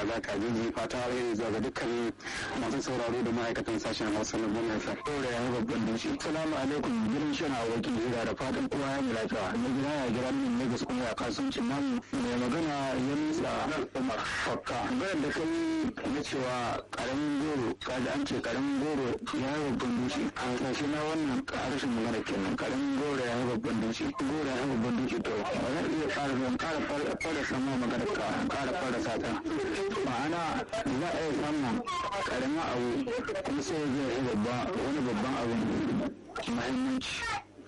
kaza kajiji fata alheri zuwa ga dukkanin masu sauraro da ma'aikatan sashen hausa na gwamnati sa ɗora ya babban dutse salamu alaikum gidan shan a wakil hira da fatan kowa ya yi lafiya na gida ya gira min lagos kuma ya kasuwancin namu mai magana ya nutsa umar fakka bayar da kai na cewa karamin goro kaji an ce karamin goro ya yi babban dutse a ƙarshe na wannan harshen magana kenan karamin goro ya yi babban dutse goro ya yi babban dutse to ba zan iya ƙara zan ƙara fara samun magana ka ƙara fara sata ma'ana za a iya samun karamin abu kuma sai zai yi babba wani babban abu mahimmanci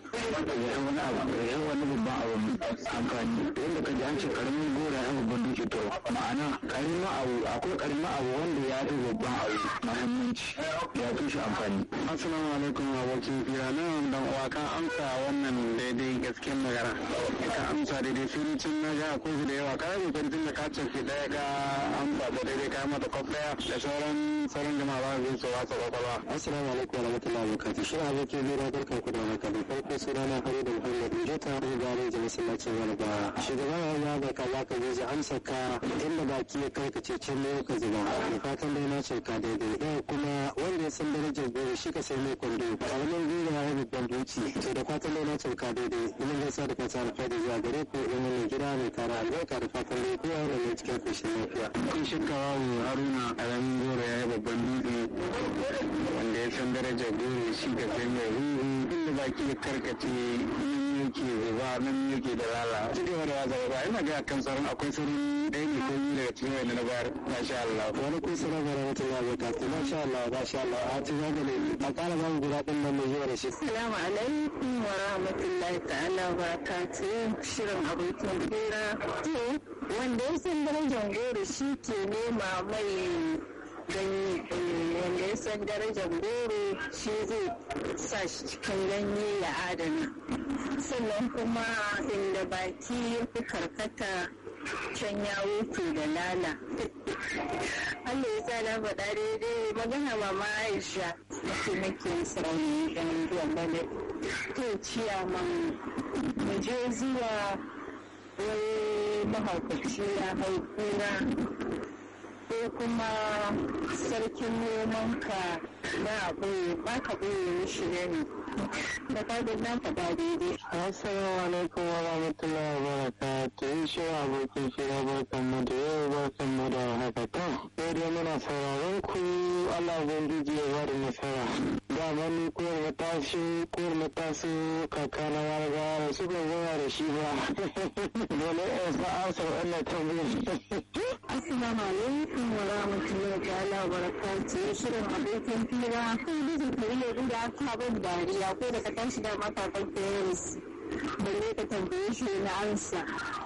ya wani abu ya wani babban abu amfani yadda ka ji an ce karamin gora ya babban duki to ma'ana karamin abu akwai karamin abu wanda ya fi babban abu mahimmanci ya fi shi amfani assalamu alaikum abokin fira nan dan uwa ka amsa wannan daidai gaskiyar magana ka amsa daidai surucin na ga akwai su da yawa ka yi kwantin da ka ce daya ka amsa da daidai ka mata kwaf daya da sauran sauran jama'a ba su su wasa kwakwalwa assalamu alaikum wa rahmatullahi wa barakatuh shi abokin fira barkan ku da haka da farko sunana Hamidu Muhammad Jota da gareji masallacin Yarba. Shugaban ya bai ka zaka je amsa ka inda baki ya kai ka ce can ne ka zuba. Da fatan dai na ce ka daidai. Yau kuma wanda ya san darajar goro shi ka sai mai kwando. Karamin goro ya yi babban doci. To da fatan dai na ce ka daidai. Ina gaisa da fata alfahari zuwa gare ku in wannan gida mai tara albarka da fatan dai kowa da mai cikin koshin lafiya. Kun shakka wawo Haruna karamin goro ya yi babban dutse wanda ya san darajar goro shi ka sai mai ruhu inda baki ya karkace yake zuba nan yake da lala ci gaba da wasa ba ina ga kan sauran akwai sauran ɗaya ne ko biyu daga cikin wanda na bayar masha Allah wani kun sanar da rahmatullahi wa barakatuh masha Allah masha Allah a ci gaba ne a ƙara ba mu guda ɗin nan mai zuwa da shi assalamu alaikum wa rahmatullahi ta'ala wa barakatuh shirin abokin hira to wanda ya san darajar goro shi ke nema mai ganye wanda ya san darajar goro shi zai sa shi cikin ganye ya adana sannan kuma inda baki ya fi karkata can ya wuce da lala Allah ya sa na faɗa daidai magana mama Aisha ake nake sarauni ɗan zuwa bane to ciyaman mu je zuwa wani mahaukaci ya hau kura ko kuma sarkin nomanka na ɓoye ba ka ɓoye mishi ne da fadin nan faɗa daidai. Assalamu alaikum wa rahmatullahi wa barakatuh. Shi abokin shira barkan mu da yau barkan mu da haka to. Sai dai muna sauraron ku Allah ubangiji ya bada nasara. Da mani kuwar matashi kuwar matashi kaka na warga da su ban zama da shi ba. Dole ya sa amsa wannan tambayar. Assalamu alaikum wa rahmatullahi ta'ala wa barakatuh. Shirin abokin fira kan bijin kariya inda aka bin dariya ko da ka tashi da matakan parents balle ka tambaye shi na ansa.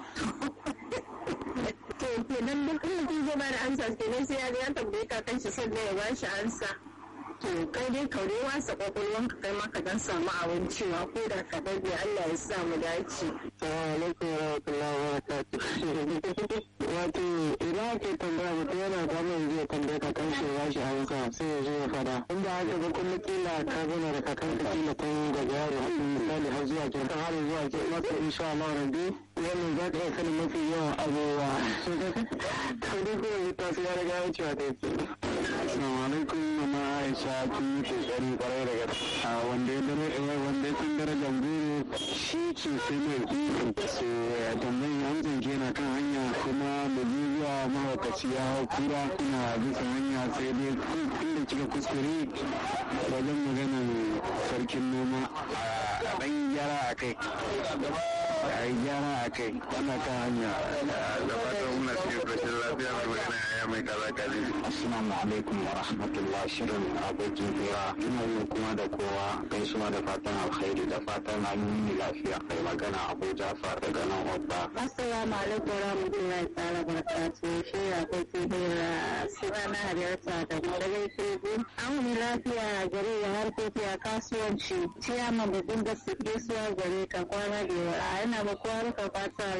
To kenan duk in mutum zai bada ansa kenan sai ya ga ya tambaye kakan shi sannan ya bashi ansa. To kai dai kaure wasa kwakwalwanka kai ma ka dan samu abin cewa ko da ka dage Allah ya sa mu dace. Assalamu alaikum wa rahmatullahi wa barakatuh. Wato idan ake tambaya mutum yana damar zai tambaye ka kan shi ba shi amsa sai ya zo ya fada. In ba haka ba kuma kila ka zama da kakan ka kila tun daga yaro misali har zuwa ke har zuwa ke masa insha Allah rabbi wannan za ka iya sanin mafi yawan abubuwa. To dai kuma yi tasu ya riga ya cewa ta yake. Assalamu alaikum mama Aisha kin yi kokari kwarai da gaske. Wanda ya dare wanda ya san darajar goro shi ce sai mai so ya tambayi hamzan kenan kan hanya kuma da zuwa mahaukaci ya hau kura kuna bisa hanya sai dai inda kika kuskure wajen maganar sarkin noma a ɗan gyara a kai a yi gyara a kai ana kan hanya da fatan muna cikin ƙarshen lafiya mai magana ya mai kaza kaji assalamu alaikum wa rahmatullah shirin abokin hira ina yi kuma da kowa gaisuwa da fatan alkhairi da fatan an yi lafiya mai magana abu jafar daga nan wabba Assalamu alaikum wa rahmatullahi ta'ala barakatuh shi ya kwaki hira suna na halarta da madagai kirgi an wani lafiya gare ya harkoki a kasuwanci ciyama babban da su gaisuwa gare ka kwana da yawa yana ba kowa ruka fata rere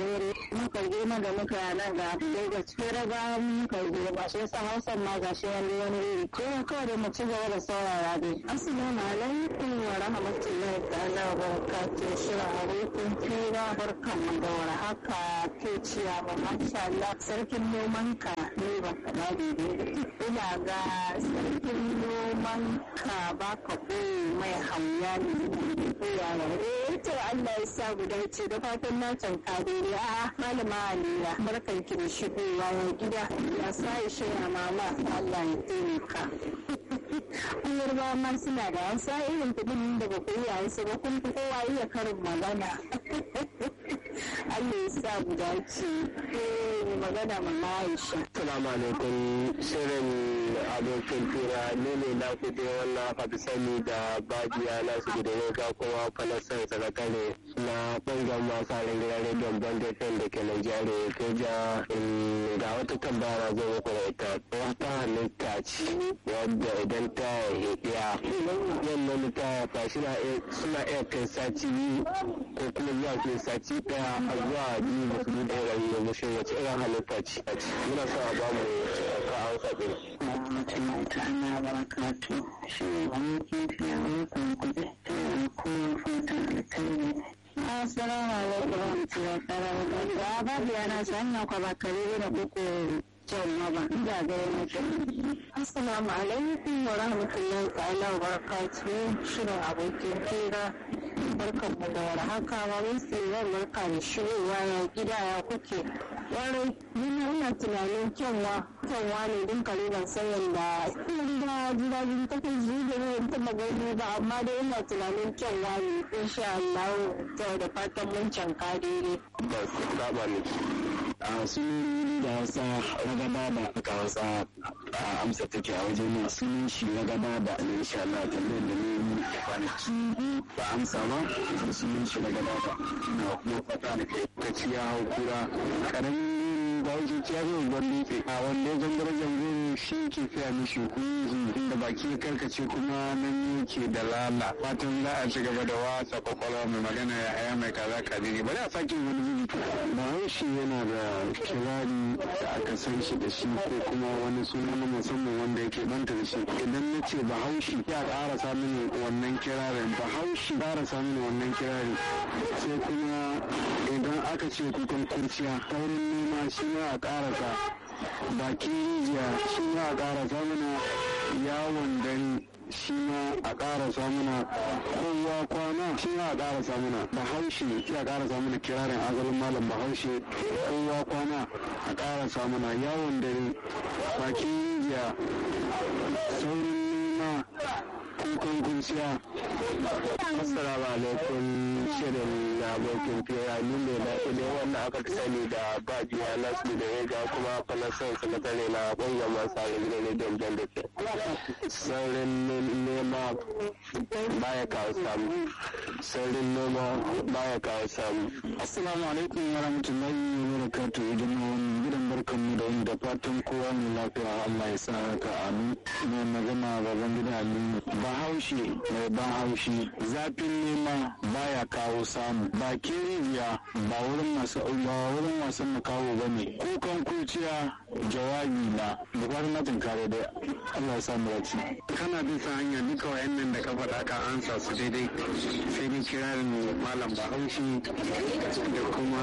muka je na da muka nan ga Lagos fere ba muka je ba shi yasa Hausan ma ga shi wani wani iri ko kawai da mu ci gaba da saurara dai assalamu alaikum wa rahmatullahi ta'ala wa barakatuh shirin abokin fira barkan da warhaka ke ciya ba masha Allah sarkin noman ka ne ba ka ba ina ga sarkin noman ka ba ka mai hauya ne ko yaya eh to Allah ya sa guda ce da fatan na canka daidai a malama Alira barkan ki da shigowa ya gida ya sa ya shaya mama Allah ya taimaka Yarbawa ma suna da wasa irin kuɗin da ba ku iya wasu ba kun fi kowa iya karin magana. Allah ya sa mu dace. Eh magana mama Aisha. Assalamu alaikum shirin abokin fira ne ne na kuɗe wannan aka fi sani da bajiya na su da ya ga kuma falasar sakatare na ɓangaren masu halin gidan rediyon bandafin da ke Najeriya ko ja ga wata tambara zai muku da ita wata halitta ce wadda idan ta hidiya wannan ta haifa suna iya kai sati biyu ko kuma zuwa ke sati ɗaya a zuwa biyu da su ɗaya ɗari yanzu shi wace irin halitta ce muna son a bamu ka an faɗi. Mutum ta ana barakatu shi wani kifi a wakon kuɗi ta ko fata alkhairi. Assalamu alaikum wa rahmatullahi wa barakatuh. Babu yana sannan kwa bakare da kuku jama'a ba ina ga mutum. Assalamu alaikum wa rahmatullahi ta'ala wa barakatuh. Shirin abokin hira barkan mu da warhaka ba mun tsira barka da shigowa ya gida ya kuke. Warai, ni ina tunanin kyanwa, kyanwa ne din kaliban sayan da ina gida jin take ji da ne ta magani ba amma dai ina tunanin kyanwa ne insha Allah ta da fatan mun canka daidai. Ba su saba ne. A sunoni da Hausa ragaba da aka Hausa a amsa take a wajen nan sunan shi ragaba da ne insha Allah tambayar da ne kwanaki ba amsa ba sunan shi ragaba da na kuma fata da kai ta ciya kura karamin bawuji ciya zai gwan dutse a wanda ya zangare zangare shi ke fiya mishi kunzi da baki ya karkace kuma nan yake da lala fatan za a ci gaba da wasa kwakwalwa mai magana ya haya mai kaza kadiri bari a sake wani zubi bahaushe yana da kirari da aka san shi da shi ko kuma wani suna na musamman wanda yake banta da shi idan na ce bahaushe ya ƙara samun wannan kirarin bahaushe ƙara samun wannan kirari sai kuma idan aka ce kukan kurciya taurin nema shi ma a ƙarasa bakin rijiya shi ma a ƙarasa mana yawon gani shi ma a ƙara samuna kowa kwana shi ma a ƙara samuna bahaushe shi a ƙara samuna kirarin azalin malam bahaushe kowa kwana a ƙara samuna yawon dare bakin rijiya saurin nema kukan kurciya assalamu alaikum shirin abokin fira ni ne na ile wanda aka sani da bajiya nasu da ya ga kuma falasan sakatare na ƙungiyar masu halin ne don jan da ke saurin nema baya kawo samu saurin noma baya kawo samu assalamu alaikum wa rahmatullahi wa barakatuh idan wani gidan barkan mu da wani da fatan kowa mai lafiya Allah ya sa haka amin mai magana baban gida Ali bahaushe mai bahaushe zafin nema baya kawo samu bakin rijiya ba wurin masu ba wurin wasan makawo bane kukan kuciya jawabi na da fatan na tunkare da Allah ya samu dace kana bisa hanya duka wayannan da ka faɗa ka ansa su daidai sai dai kirarin malam bahaushe da kuma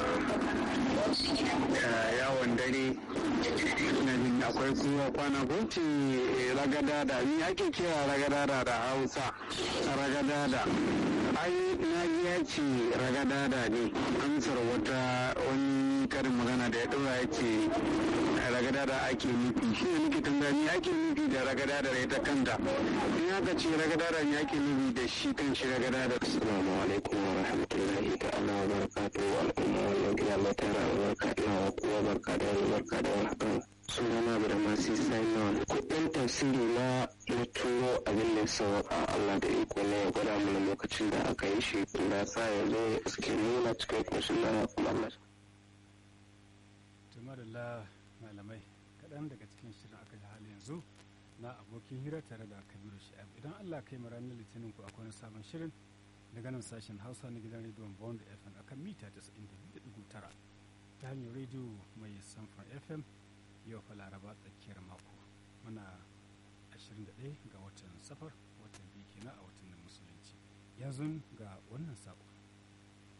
yawon dare na jin akwai kuma kwana ko ce ragada da ni ake kira ragada da da hausa ragada da ai na ya ce ragada da ne amsar wata wani karin magana da ya ɗora ya ce ragada da ake nufi shi ne nake tambaya ni ake nufi da ragada da ita kanta in aka ce ragada da ni ake nufi da shi kan shi ragada da assalamu alaikum wa rahmatullahi ta'ala wa barakatuhu al'umma wannan gida mai tara albarka ina wa kowa barka da wani barka da wani hakan sunana da masu simon kudin tafsiri na na turo abin da sauka Allah da iko ne ya gwada mana lokacin da aka yi shi da sa ya zo suke nuna cikin koshin na kuma Allah. Tumarilla malamai kaɗan daga cikin shirin aka yi hali yanzu na abokin hira tare da kabiru shi'ab idan Allah kai mu ranar litinin ku akwai wani sabon shirin daga nan sashen hausa na gidan rediyon bond fm akan mita 92.9 ta hanyar rediyo mai samfar fm yau fa laraba tsakiyar mako muna 21 ga watan safar watan biyu kenan a watan musulunci yanzu ga wannan sako